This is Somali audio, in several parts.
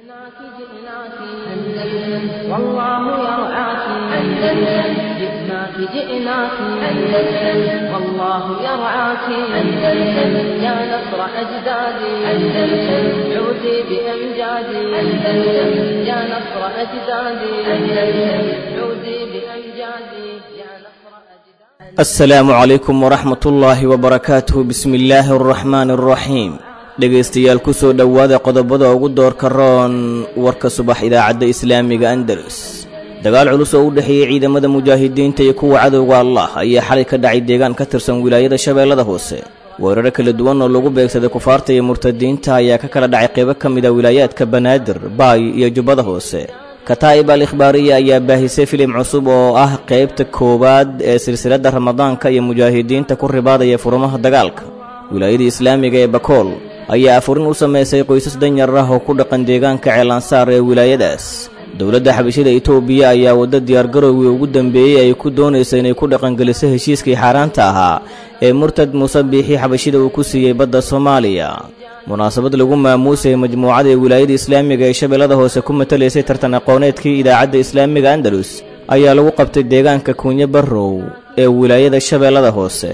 جئناك جئناك أندلس والله يرعاك أندلس جئناك جئناك أندلس والله يرعاك أندلس يا نصر أجدادي أندلس عودي بأمجادي أندلس يا نصر أجدادي أندلس عودي بأمجادي يا نصر أجدادي asalaamu calaykum waraxmat ullaahi wabarakaatuhu bismi illaahi araxmaani araxiim dhegaystayaal ku soo dhowaada qodobada ugu doorka roon warka subax idaacadda islaamiga andalus dagaal culus oo u dhexeeyey ciidamada mujaahidiinta iyo kuwa cadowga allah ayaa xalay ka dhacay deegaan ka tirsan wilaayada shabeellada hoose weeraro kala duwan oo lagu beegsaday kufaarta iyo murtadiinta ayaa ka kala dhacay qaybo ka mid a wilaayaadka banaadir baay iyo jubbada hoose kataa'ib al ikhbaariya ayaa baahisay filim cusub oo ah qaybta koowaad ee silsiladda ramadaanka iyo mujaahidiinta ku ribaadaya furmaha dagaalka wilaayada islaamiga ee bakool ayaa afurin u samaysay qoysas danyar ah oo ku dhaqan deegaanka ceelansaar ee wilaayadaas dowladda xabashida itoobiya ayaa waddo diyaargarowgii ugu dambeeyey ay ku doonaysa inay ku dhaqangeliso heshiiskii xaaraanta ahaa ee murtad muuse biixi xabashida uu ku siiyey badda soomaaliya munaasabad lagu maamuusayay majmuucada ee wilaayada islaamiga ee shabeellada hoose ku matalaysay tartan aqooneedkii idaacadda islaamiga andalus ayaa lagu qabtay deegaanka kuunye barrow ee wilaayada shabeellada hoose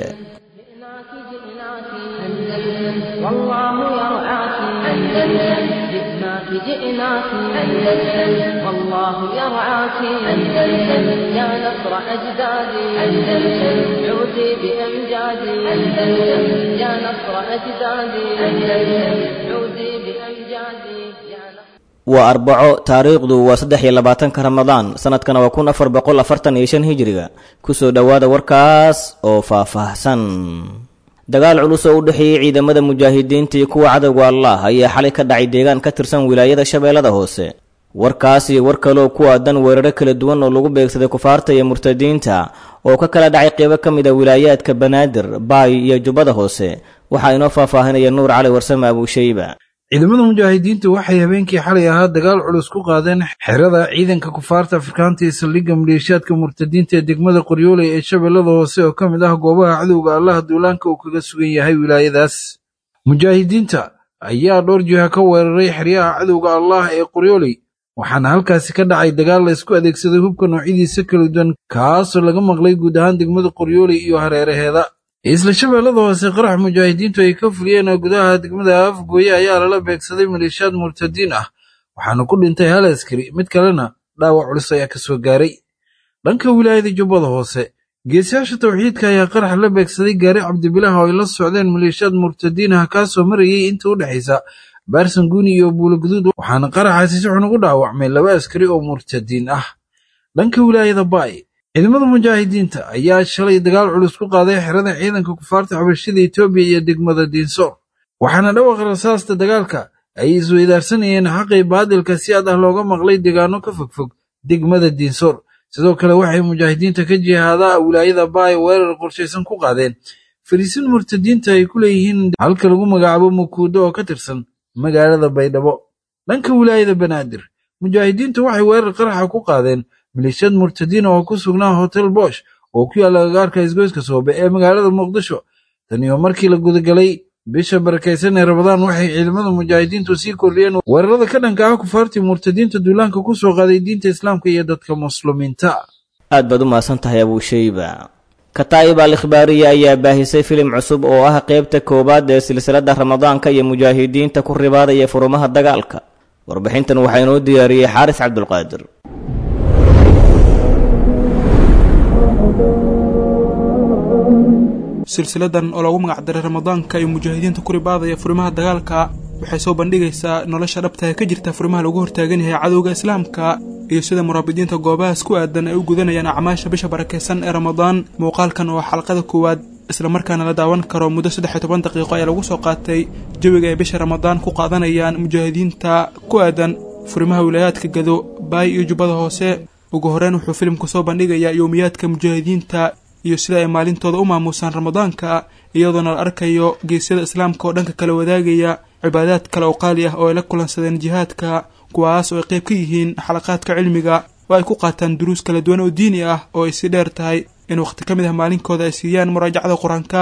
جئناك جئناك أندلس والله يرعاك أندلس جئناك جئناك أندلس والله يرعاك أندلس يا نصر أجدادي أندلس عودي بأمجادي أندلس يا نصر أجدادي أندلس عودي بأمجادي يا نصر waa arbaco taariikhdu waa saddex iyo labaatanka ramadaan sanadkana waa kun afar boqol afartan iyo shan hijiriga ku soo dhowaada warkaas oo faahfaahsan dagaal culus oo u dhexeeyey ciidamada mujaahidiinta iyo kuwa cadowga allah ayaa xalay ka dhacay deegaan ka tirsan wilaayada shabeellada hoose warkaas iyo war kaleoo ku aadan weeraro kala duwan oo lagu beegsaday kufaarta iyo murtadiinta oo ka kala dhacay qeybo ka mid a wilaayaadka banaadir baay iyo jubbada hoose waxaa inoo faahfaahinaya nuur cali warsame abuushayba ciidamada mujaahidiintu waxay habeenkii xalay ahaa dagaal culus ku qaadeen xerada ciidanka kufaarta afrikaanta iyo saldhigga maleeshiyaadka murtadiinta ee degmada qoryooley ee shabeellada hoose oo ka mid ah goobaha cadowga allaha duulaanka uu kaga sugan yahay wilaayadaas mujaahidiinta ayaa dhowr jiha ka weeraray xeryaha cadowga allah ee qoryooley waxaana halkaasi ka dhacay dagaal la isku adeegsaday hubka noocyadiisa kala duwan kaasoo laga maqlay guud ahaan degmada qoryooley iyo hareeraheeda isla shabeellada hoose qarax mujaahidiintu ay ka fuliyeen gudaha degmada afgooye ayaa lala beegsaday maleeshiyaad murtadiin ah waxaana ku dhintay hal askari mid kalena dhaawac culus ayaa ka soo gaaray dhanka wilaayada jubbada hoose geesiyaasha tawxiidka ayaa qarax la beegsaday gaari cabdibilaah oo ay la socdeen maleeshiyaad murtadiin ah kaasoo marayay inta u dhexaysa baarsan guuni iyo buuloguduud waxaana qaraxaasi si xun ugu dhaawacmay laba askari oo murtadiin ah dhanka wilaayada baay ciidamada mujaahidiinta ayaa shalay dagaal culus ku qaaday xerada ciidanka kufaarta xabashida etoobiya iyo degmada diinsoor waxaana dhawaqa rasaasta dagaalka ay isweydaarsanayeen xaqii baadilka si aad ah looga maqlay deegaano ka fogfog degmada diinsoor sidoo kale waxay mujaahidiinta ka jihaadaa wilaayada baay weerar qorshaysan ku qaadeen fariisin murtadiinta ay ku leeyihiin halka lagu magacaabo mukuudo oo ka tirsan magaalada baydhabo dhanka wilaayada banaadir mujaahidiintu waxay weerar qaraxa ku qaadeen maleeshiyad murtadiina oo ku sugnaa hotel bosh oo ku yaalla gagaarka isgoyska soobe ee magaalada muqdisho taniyo markii la gudagalay bisha barakaysan ee rabadaan waxay ciidamada mujaahidiintu sii kordhiyeen weerarada ka dhanka ah kufaartii murtadiinta duulaanka ku soo qaaday diinta islaamka iyo dadka muslimiinta aad baad u mahadsan tahay abuushayba kataa'ib al ikhbaariya ayaa baahisay filim cusub oo ah qaybta koowaad ee silsiladda ramadaanka iyo mujaahidiinta ku ribaadaya furumaha dagaalka warbixintan waxaa inoo diyaariyey xaaris cabdulqaadir silsiladan oo loogu magacdaray ramadaanka iyo mujaahidiinta ku ribaadaya furimaha dagaalka waxay soo bandhigaysaa nolosha dhabta ee ka jirta furimaha lagu hortaagan yahay cadowga islaamka iyo sida muraabidiinta goobahaas ku aadan ay u gudanayaan acmaasha bisha barakaysan ee ramadaan muuqaalkan oo xalqada koowaad islamarkaana la daawan karo muddo saddex iyo toban daqiiqo ayaa lagu soo qaatay jawiga ay bisha ramadaan ku qaadanayaan mujaahidiinta ku aadan furimaha wilaayaadka gado baay iyo jubbada hoose ugu horeyn wuxuu filimku soo bandhigayaa yowmiyaadka mujaahidiinta iyo sida ay maalintooda u maamuusaan ramadaanka iyadoona la arkayo geesyada islaamka oo dhanka kala wadaagaya cibaadaad kale oo qaali ah oo ay la kulansadeen jihaadka kuwaas oo ay qayb ka yihiin xalaqaadka cilmiga oo ay ku qaataan duruus kala duwan oo diini ah oo ay si dheer tahay in wakhti ka mid ah maalinkooda ay siiyaan muraajacada qur-aanka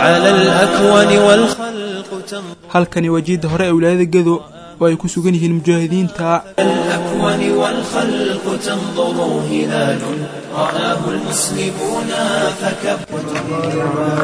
على الأكوان والخلق تنظر halkani waa jiidda hore ee wilaayada gedo oo ay ku sugan yihiin mujaahidiinta الأكوان والخلق تنظر هلال رآه المسلمون فكبر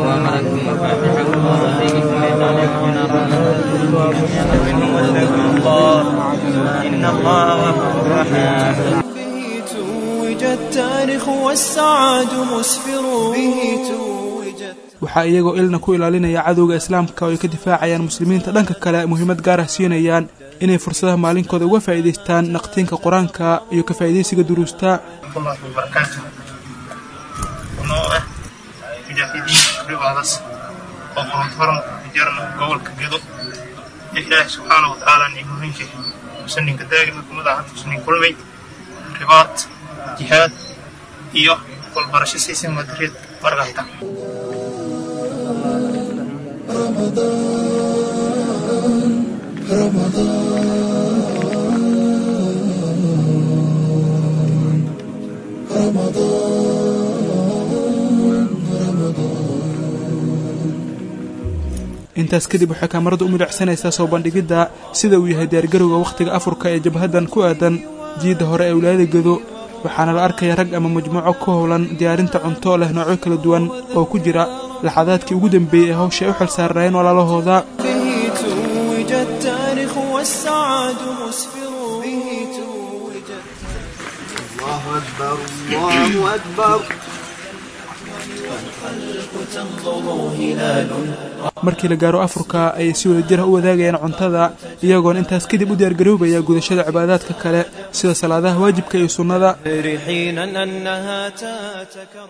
به توج التاريخ والسعاد مسفر به توج waxaa iyagoo ilna ku ilaalinaya cadowga islaamka oo ay ka difaacayaan muslimiinta dhanka kale muhiimad gaar ah siinayaan inay fursadaha maalinkooda uga faa'iidaystaan naqtiinka qur-aanka iyo ka faa'iidaysiga duruusta الله وبركاته ونوع مجاهدين رباضس وقرن فرن جرنا قول كجدو إله سبحانه وتعالى نيمهن شيء سنين كداغ مكم دعات سنين كل مي رباط جهاد إيوه والبرشة سيسن مدريد مرغايتا intaas kadib waxay kaamaradu u midhacsanaysaa soo bandhigidda sida uu yahay diyaargarowga wakhtiga afurka ee jabhaddan ku aadan jiidda hore ee wilaayada gedo waxaana la arkaya rag ama majmuuco ku howlan diyaarinta cunto leh noocyo kala duwan oo ku jira laxadaadkii ugu dambeeyey ee hawsha ay u xilsaarnaayeen walaalahooda به توج التاريخ والسعاد مسفر به توج الله أكبر الله أكبر تنظر هلال markii la gaaro afurka ayay si wada jira u wadaagayaan cuntada iyagoona intaas kadib u diyaargaroobaya gudashada cibaadaadka kale sida salaadaha waajibka iyo sunnada حينا أنها تتكرر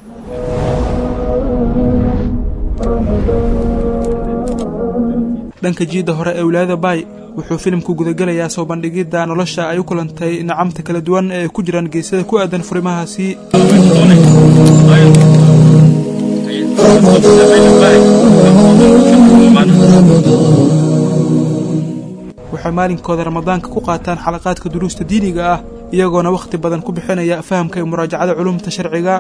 dhanka jiidda hore ee wilaayada baay wuxuu filimku gudagelayaa soo bandhigidda nolosha ay u kulantay nacamta kala duwan ee ay ku jiraan geesada ku aadan furimahaasi waxay maalinkooda ramadaanka ku qaataan xalaqaadka duruusta diiniga ah iyagoona wakhti badan ku bixinaya fahamka iyo muraajacada culumta sharciga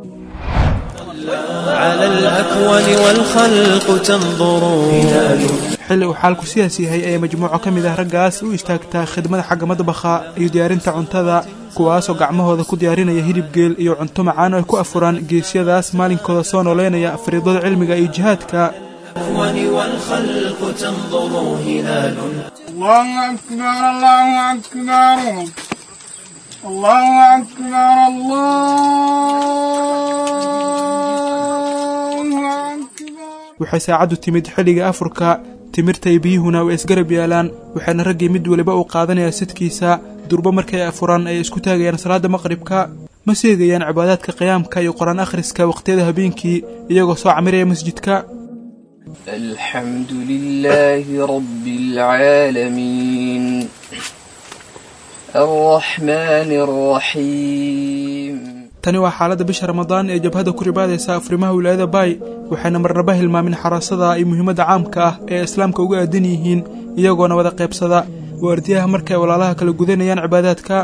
على الأكوان والخلق تنظر هلال xilli uu xaalku sidaas yahay ayay majmuuco ka mid ah raggaas u istaagtaa khidmada xagga madbaxa iyo diyaarinta cuntada kuwaasoo gacmahooda ku diyaarinaya hilib geel iyo cunto macaan oo ay ku afuraan geesyadaas maalinkooda soo nooleynaya fariidada cilmiga iyo jihaadka الأكوان والخلق تنظر هلال الله أكبر الله أكبر الله أكبر الله أكبر waxay saacaddu timid xilliga afurka timirta iyo biyuhuna way isgarab yaalaan waxaana raggii mid weliba uu qaadanayaa sidkiisa durbo markay afuraan ay isku taagayaan salaada maqribka ma seegayaan cibaadaadka qiyaamka iyo qur-aan akhriska waqhtiyada habeenkii iyagoo soo camiraya masjidka الحمد لله رب العالمين الرحمن الرحيم tani waa xaaladda bisha ramadaan ee jabhadda ku ribaadaysa afrimaha wilaayada baay waxayna marnaba hilmaamin xaraasada iyo muhiimadda caamka ah ee islaamka uga aadan yihiin iyagoona wada qaybsada waardiyaha markay walaalaha kala gudanayaan cibaadaadka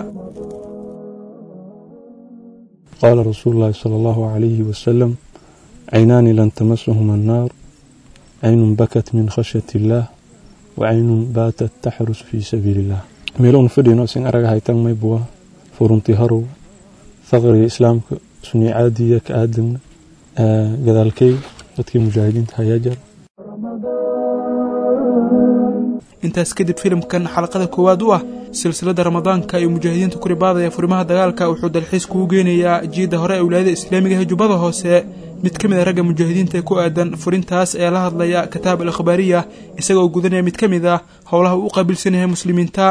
قال رسول الله صلى الله عليه وسلم عينان لن تمسهما النار عين بكت من خشية الله وعين باتت تحرس في سبيل الله meelowna fadhino sin aragahay tan maybuwa furunti harow faqriga islaamka sunni caadiya ka aadamna gadaalkay dadkii mujaahidiinta hayaa jar intaas kadib filimkan xalaqada koowaad u ah silsilada ramadaanka iyo mujaahidiinta ku ribaadaya furimaha dagaalka wuxuu dalxiis kugu geenayaa jiidda hore ee wilaayada islaamiga ee jubbada hoose mid ka mid a ragga mujaahidiinta ee ku aadan furintaas ee la hadlaya kitaab al akhbaariya isagoo gudanaya mid ka mid ah howlaha uu u qaabilsan yahay muslimiinta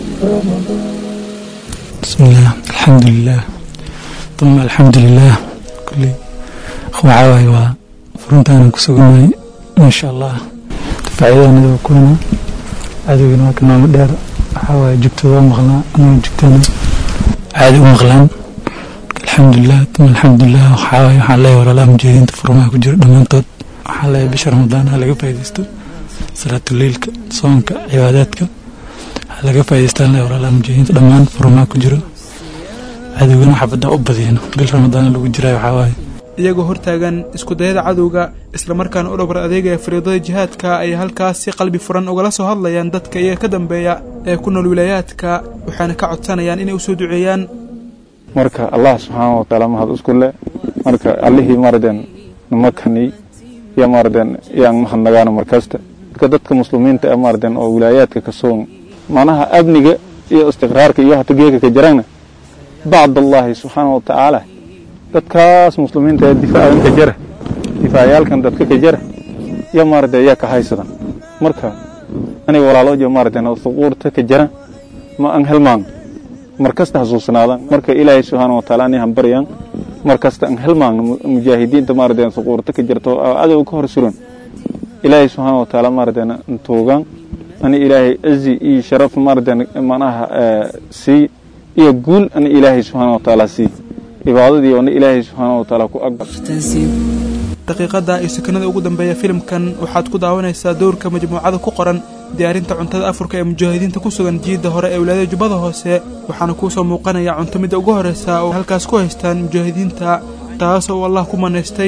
بسم الله الحمد لله ثم الحمد لله كل waxawaaye waa furuntaana ku sugannahay insha allah faa'iidana waa kulana cadowgana waa ka nooma dheer waxawaaye jugtooda waa maqlaa anagoo jugtana caadi u maqlaan alxamdulilah uma alxamdulilah waxawaaye waxaan leeyahay walaalaha mujaahidiinta furmaha ku jira dhammaantood waxaan leeyahay bisha ramadaan ha laga faa'iidaysto salaatuleilka soonka cibaadaadka ha laga faa'iidaystaan leeyahay walaalaha mujaahidiinta dhammaan furmaha ku jiro cadowgana xabadda u badiyeen bil ramadaan lagu jiraa waxawaaye iyagoo hortaagan iskudayada cadowga islamarkaana u dhabar adeegaya fariidada jihaadka ay halkaas si qalbi furan ugala soo hadlayaan dadka iyaga ka dambeeya ee ku nool wilaayaadka waxaana ka codsanayaan inay usoo duceeyaan marka allah subxaana wa taala mahad isku leh marka allihii maarden namakani iyo maarden yaan mahadnagaana markasta marka dadka muslimiinta ee maarden oo wilaayaadka ka soon manaha amniga iyo istiqraarka iyo hata geeka ka jirana bacd allahi subxaana wa tacaala dadkaas muslimiinta ee difaacan ka jara difaacayaalkan dadka ka jara iyo maarden ayaa ka haysadan marka aniga walaaloojo maarden oo suquurta ka jara ma aan helmaan markasta xasuusnaadaan marka ilaahay subxaana wa taala ani hambaryaan markasta aan helmaan mujaahidiinta maarden suquurta ka jirto oo cadow ka hor suran ilaahay subxaana wa taala maarden tuugaan ani ilaahay cizi iyo sharaf maarden manaha sii iyo guul ani ilaahay subxaana wa taala sii cibaadadii ona ilaahay subxaana wa taala ku aqbal daqiiqada iyo sakanada ugu dambeeya filimkan waxaad ku daawanaysaa dowrka majmuucada ku qoran diyaarinta cuntada afurka ee mujaahidiinta ku sugan jiidda hore ee wilaayada jubbada hoose waxaana kuu soo muuqanaya cunto midda ugu horraysa oo halkaas ku haystaan mujaahidiinta taas oo allah ku manaystay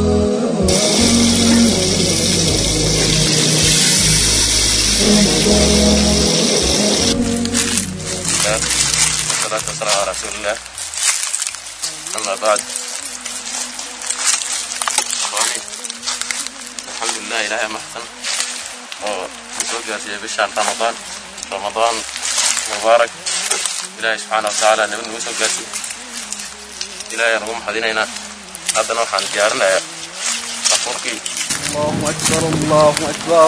والصلاة والسلام على رسول الله أما بعد إخواني الحمد لله إلهي محسن ومسوق يا بشهر رمضان رمضان مبارك إلهي سبحانه وتعالى نبن مسوق ياسي إلهي نقوم حدينينا هذا نوحا ديارنا يا أفوركي الله أكبر الله أكبر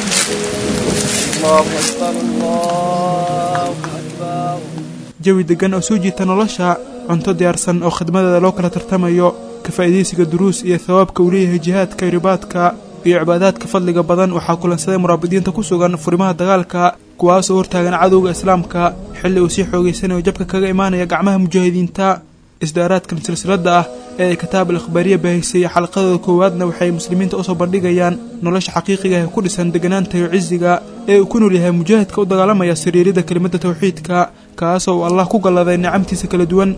الله أكبر الله أكبر jawi deggan oo soo jiita nolosha cunto diyaarsan oo khidmadeeda loo kala tartamayo ka faa'iidaysiga duruus iyo thawaabka uu leeyahay jihaadka iyo ribaadka iyo cibaadaadka fadliga badan waxaa kulansaday muraabidiinta ku sugan furimaha dagaalka kuwaasoo hortaagan cadowga islaamka xilli uu sii xoogaysanayo jabka kaga imaanaya gacmaha mujaahidiinta isdaaraadkan silsiladda ah ee ay kitaab al akhbaariya baahisay xalqadooda koowaadna waxay muslimiinta usoo bandhigayaan nolosha xaqiiqiga ee ku dhisan deganaanta iyo cisiga ee uu ku nool yahay mujaahidka u dagaalamaya sariirida kelimadda tawxiidka kaasoo uu allah ku galladay nicamtiisa kala duwan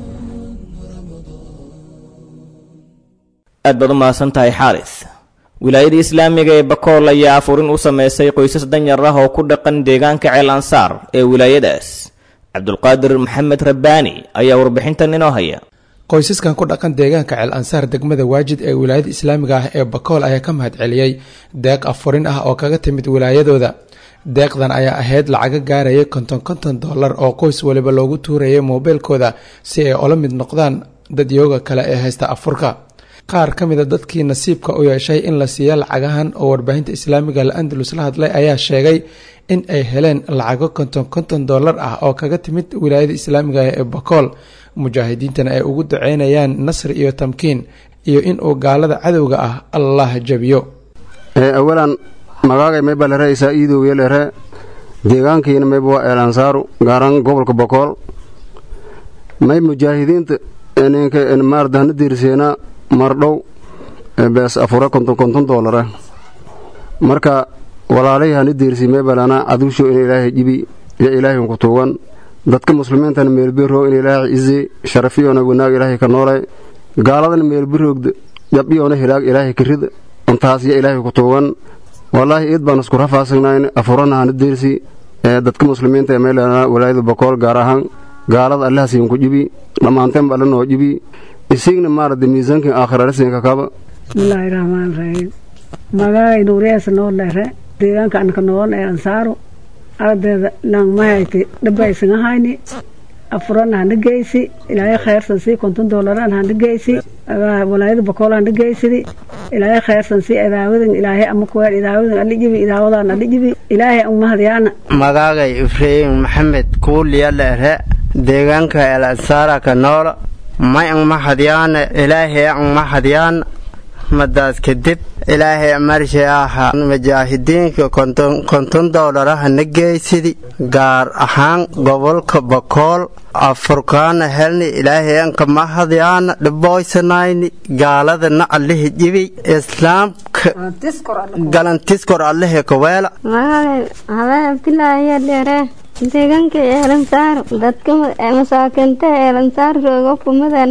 aad baad u mahadsan tahay xaaris wilaayada islaamiga ee bakool ayaa afurin u samaysay qoysas danyar ah oo ku dhaqan deegaanka ceel ansaar ee wilaayadaas cabdulqaadir maxamed rabbaani ayaa warbixintan inoo haya qoysaskan ku dhaqan deegaanka ceel ansaar degmada waajid ee wilaayada islaamiga ah ee bakool ayaa ka mahad celiyey deeq afurin ah oo kaga timid wilaayadooda deeqdan ayaa ahayd lacaga gaarayay konton konton dollar oo qoys waliba loogu tuurayay moobeelkooda si ay ola mid noqdaan dadyooga kale ee haysta afurka qaar ka mida dadkii nasiibka u yeeshay in la siiya lacagahan oo warbaahinta islaamiga la andalus la hadlay ayaa sheegay in ay heleen lacago konton konton dollar ah oo kaga timid wilaayada islaamiga ee bakool mujaahidiintana ay ugu duceynayaan nasri iyo tamkiin iyo inuu gaalada cadowga ah allah jabiyo awalan magaagay mayba lere isaa iidowya lere deegaankiina mayba waa eelansaaru gaaran gobolka bokool may mujaahidiinta ninka maardahna diirseena mardhow bees afura konton konton doolara marka walaalay hana diirsi maybalana cadusho in ilaahay jibi iyo ilaahay ku tuugan dadka muslimiintana meelbiro in ilaahay izi sharafiyona wanaag ilaahay ka noolay gaaladana meelbiroogda jabiyona hilaag ilaahay ka rid intaas iyo ilaahay ku tuugan wallaahi iid baan isku rafaasagnayn afurana hana diirsi dadka muslimiinta ee meelana walaayada bokool gaar ahaan gaalada allahasiin ku jibi dhammaanteenba alla noo jibi isigna maarada miisaankin aakhirarasiinka kaba bismillaahi raxmaan raxiim magaay nuuriyaasa noo lere deegaanka anka nool ee ansaaru ardeeda langmahayki dhabaysangahayni afuran hana geysi ilaahay khayrsan sii konton doolaraan hana geysi walaayada bakool hana geysidi ilaahay khayrsan sii idaawadan ilaahay ama kuweel idaawadan ali jibi idaawadan ali jibi ilaahay ang mahadyaana magaagay ibraahim maxamed kuuliya lere deegaanka el ansaara ka nool may ang mahadyaana ilaahay ang mahadyaana madaas kadib ilaahay marshe aha mujaahidiinka konton dowlaraha na geysidi gaar ahaan gobolka bakool afurkaana helni ilaahay anka mahadyaana dhiboysanayni gaaladana allahi jibi islaamka galantiskor allahi kaweela magaalay habeen abdilaahiya dheere deegaanka eelansaar dadka masaakinta eelansaar jooga kumadana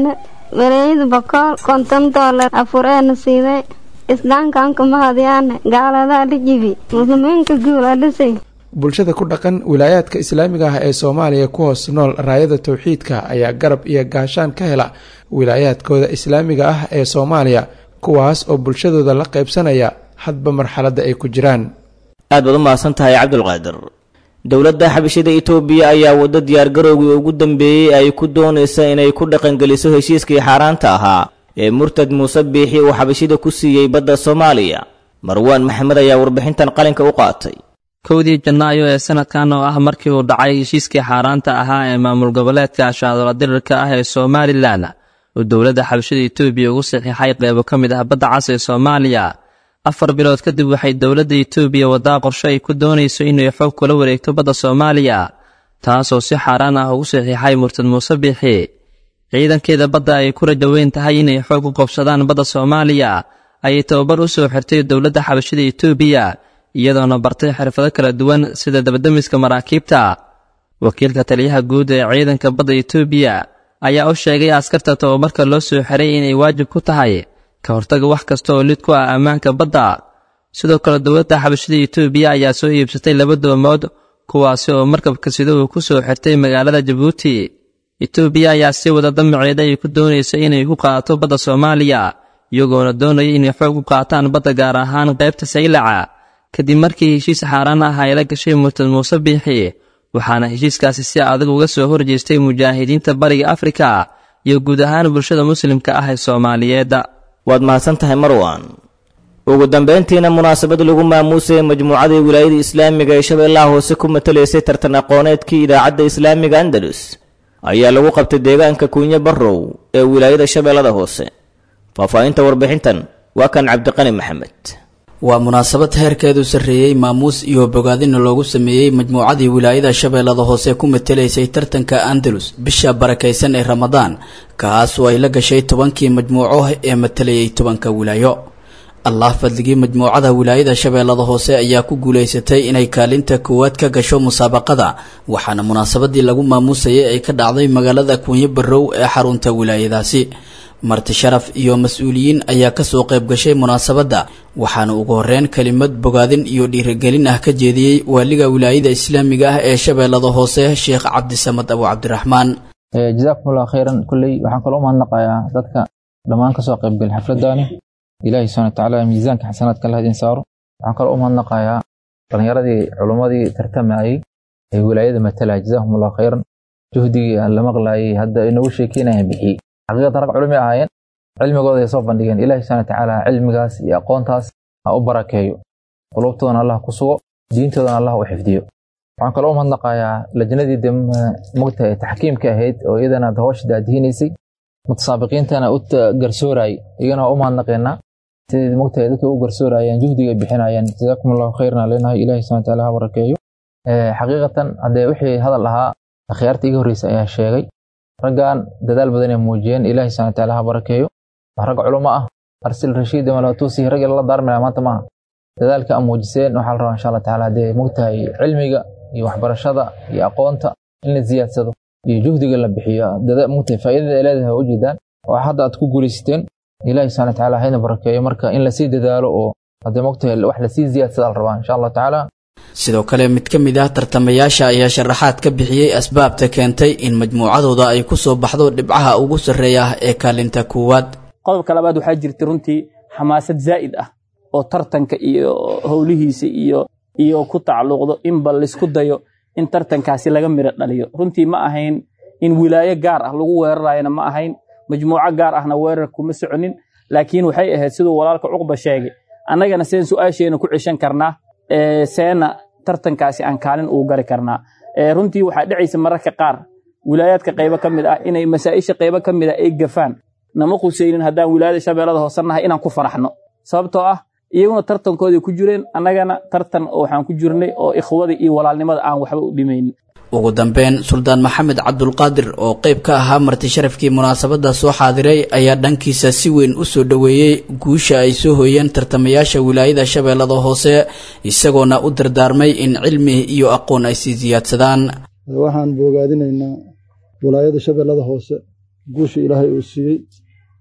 walaayada bakool konton doolar afureena siiday islaamkaanka mahadyaane gaaladaa la jibi muslimiinka guula dhisay bulshada ku dhaqan wilaayaadka islaamiga ah ee soomaaliya ku hoos nool raayada towxiidka ayaa garab iyo gaashaan ka hela wilaayaadkooda islaamiga ah ee soomaaliya kuwaas oo bulshadooda la qaybsanaya hadba marxaladda ay ku jiraan aad baad u mahadsan tahay cabdulqaadir dowladda xabashida itoobiya ayaa waddo diyaargarowgii ugu dambeeyey ay ku doonaysa inay ku dhaqangeliso heshiiskii xaaraanta ahaa ee murtad muuse biixi uu xabashida ku siiyey badda soomaaliya marwaan maxamed ayaa warbixintan qalinka u qaatay kowdii janaayo ee sanadkan oo ah markii uu dhacay heshiiskii xaaraanta ahaa ee maamul goboleedka ashaadola dirirka ah ee somalilan uu dowladda xabashada itoobiya ugu saxiixay qeybo ka mid ah badda cas ee soomaaliya afar bilood kadib waxay dowladda itoobiya waddaa qorshe ay ku doonayso inay xoog kula wareegto badda soomaaliya taasoo si xaaraan ah ugu saxiixay murtad muuse biixi ciidankeeda badda ay ku rajaweyn tahay inay xoog u qobsadaan badda soomaaliya ayay tababar u soo xirtay dowladda xabashada itoobiya iyadoona bartay xirfado kala duwan sida dabademiska maraakiibta wakiilka taliyaha guud ee ciidanka badda itoobiya ayaa u sheegay askarta tababarka loo soo xiray inay waajib ku tahay ka hortaga wax kasta oo lid ku ah ammaanka badda sidoo kale dowladda xabashada itoobiya ayaa soo iibsatay laba doomood kuwaasi oo markabka sida uu ku soo xirtay magaalada jabuuti itoobiya ayaa si wada damaceeda ay ku doonaysa inay ku qaadato badda soomaaliya iyagoona doonaya inay xoog u qaataan badda gaar ahaan qaybta saylaca kadib markii heshiis xaaraan ah ay la gashay murtad muuse biixi waxaana heshiiskaasi si adag uga soo horjeestay mujaahidiinta bariga afrika iyo guud ahaan bulshada muslimka ah ee soomaaliyeed waad mahadsan tahay marwan ugu dambayntiina munaasabad lagu maamuusayay majmuucadii wilaayada islaamiga ee shabeellaha hoose ku matalaysay tartan aqooneedkii idaacadda islaamiga andalus ayaa lagu qabtay deegaanka kuunye barrow ee wilaayada shabeellada hoose faahfaahinta warbixintan waa kan cabdiqani maxamed waa munaasabad heerkeedu sarreeyey maamuus iyo bogaadina loogu sameeyey majmuucadii wilaayada shabeellada hoose ku matelaysay tartanka andalus bisha barakaysan ee ramadaan kaasoo ay la gashay tobankii majmuuco ee matalayay tobanka wilaayo allah fadligii majmuucada wilaayada shabeellada hoose ayaa ku guulaysatay inay kaalinta koowaad ka gasho musaabaqada waxaana munaasabadii lagu maamuusayay ay ka dhacday magaalada kuunyo barrow ee xarunta wilaayadaasi marti sharaf iyo mas-uuliyiin ayaa kasoo qayb gashay munaasabadda waxaana ugu horeyn kelimad bogaadin iyo dhiirigelin ah ka jeediyey waaliga wilaayada islaamiga ah ee shabeellada hoose sheekh cabdisamad abu cabdiraxmaan jazakumullah khayran kulley waxaan kaloo umahadnaqayaa dadka dhammaan kasoo qaybgal xafladani ilaahi subxana watacaala miisaanka xasanaadka allah idin saaro waxaan kaloo umahadnaqayaa dhalinyaradii culummadii tartamayey ee wilaayada matalaya jazakumullah khayran juhdigii aan la maqlaayay hadda inoogu sheekeynayaan bixiyey xaqiiqatan rag culumi ahaayeen cilmigooda ay soo bandhigeen ilaahi subxana watacaala cilmigaas iyo aqoontaas ha u barakeeyo qulubtoodana allah ku sugo diintoodana allah u xifdiyo waxaan kaloo umahadnaqayaa lajnadii de mogta ee taxkiimka ahayd oo iyadana hawsha daadihinaysay mutasaabiqiintana u garsoorayay iyagana waa u mahadnaqeenaa sidii mogtahay dadka u garsoorayeen juhdiga bixinayeen jazaakum allahu khayran leenahay ilahi subxana wataala ha barakeeyo xaqiiqatan haddee wixii hadal ahaa akhyaarta iga horreysa ayaa sheegay raggan dadaal badan ay muujiyeen ilaahi subxana wataala ha barakeeyo wax rag culamo ah arsil rashiid malatuusi rag lala daarmaya maanta maaha dadaalka aan muujiseen waxaa la rabaa insha allah tacaala haddee mogtahay cilmiga iyo waxbarashada iyo aqoonta in la ziyaadsado iyo juhdiga la bixiyo mogtahay faa'iidada ay leedahay u jeedaan oo hadda aad ku guulaysateen ilaahi subxana watacaala hayna barakeeyo marka in lasii dadaalo oo haddee mogtahay wax lasii ziyaadsada la rabaa insha allah tacaala sidoo kale mid ka mid ah tartamayaasha ayaa sharaxaad ka bixiyey asbaabta keentay in majmuucadooda ay ku soo baxdo dhibcaha ugu sarreeya ee kaalinta koowaad qodobka labaad waxaa jirta runtii xamaasad zaa'id ah oo tartanka iyo howlihiisa iyo iyo ku tacalluqdo inba laysku dayo in tartankaasi laga miro dhaliyo runtii ma ahayn in wilaayo gaar ah lagu weerarayana ma ahayn majmuuco gaar ahna weerar kuma soconin laakiin waxay ahayd siduu walaalka cuqba sheegay annagana seen su-aasheena ku ceshan karnaa seena tartankaasi aan kaalin ugu gari karnaa runtii waxaa dhacaysa mararka qaar wilaayaadka qaybo ka mid ah inay masaa'isha qaybo ka mid ah ay gafaan nama qusaynin haddaan wilaayada shabeellada hoose nahay inaan ku faraxno sababtoo ah iyaguna tartankooday ku jireen annagana tartan waxaan ku jirnay oo ikhwada iyo walaalnimada aan waxba u dhimaynin ugu dambeyn suldaan maxamed cabdulqaadir oo qayb ka ahaa marti sharafkii munaasabadda soo xaadiray ayaa dhankiisa si weyn u soo dhoweeyey guusha ay soo hooyeen tartamayaasha wilaayada shabeellada hoose isagoona u dardaarmay in cilmi iyo aqoon ay sii siyaadsadaan waxaan boogaadinaynaa wilaayada shabeellada hoose guusha ilaahay uu siiyey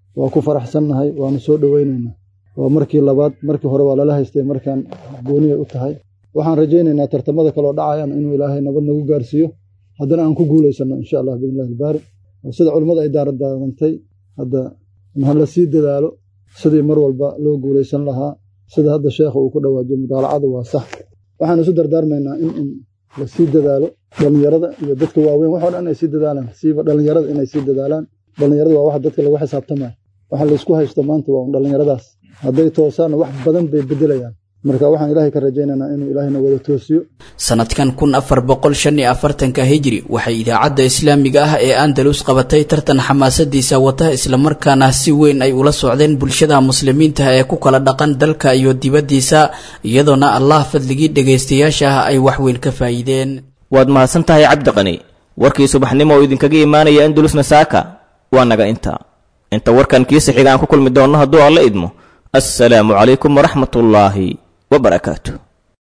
waa ku faraxsannahay waanu soo dhowaynaynaa waa markii labaad markii hore waa lala haystay markaan gooniyay u tahay waxaan rajaynaynaa tartamada kaloo dhacayaan inuu ilaahay nabad nagu gaarsiiyo haddana aan ku guulaysanno insha allah biidnillahi albaari oo sida culimmada ay daaradaarantay hadda ha la sii dadaalo sidii mar walba loo guulaysan lahaa sida hadda sheekha uu ku dhawaajiyo mudaalacadu waa sax waxaan isu dardaarmaynaa in in la sii dadaalo dhallinyarada iyo dadka waaweyn waxoo dhan inay sii dadaalaan siiba dhallinyarada inay sii dadaalaan dhallinyarada waa waxa dadka lagu xisaabtamaya waxa laysku haysto maanta waa un dhallinyaradaas hadday toosaanna wax badan bay beddelayaan marka waxaan ilaahay ka rajaynaynaa inuu ilaahayna wada toosiyo sanadkan kun afar boqol shan iyo afartanka hijri waxay idaacadda islaamiga ah ee andalus qabatay tartan xamaasadiisa wata islamarkaana si weyn ay ula socdeen bulshada muslimiinta ee ku kala dhaqan dalka iyo dibaddiisa iyadoona allah fadligii dhegaystayaasha ah ay waxweyn ka faa'iideen waad mahadsan tahay cabdiqani warkii subaxnimo oo idinkaga imaanaya andalusna saaka waa naga intaa inta warkan kiisa xiga aan ku kulmi doonno hadduu alla idmo assalaamu calaykum waraxmatullaahi وبركاته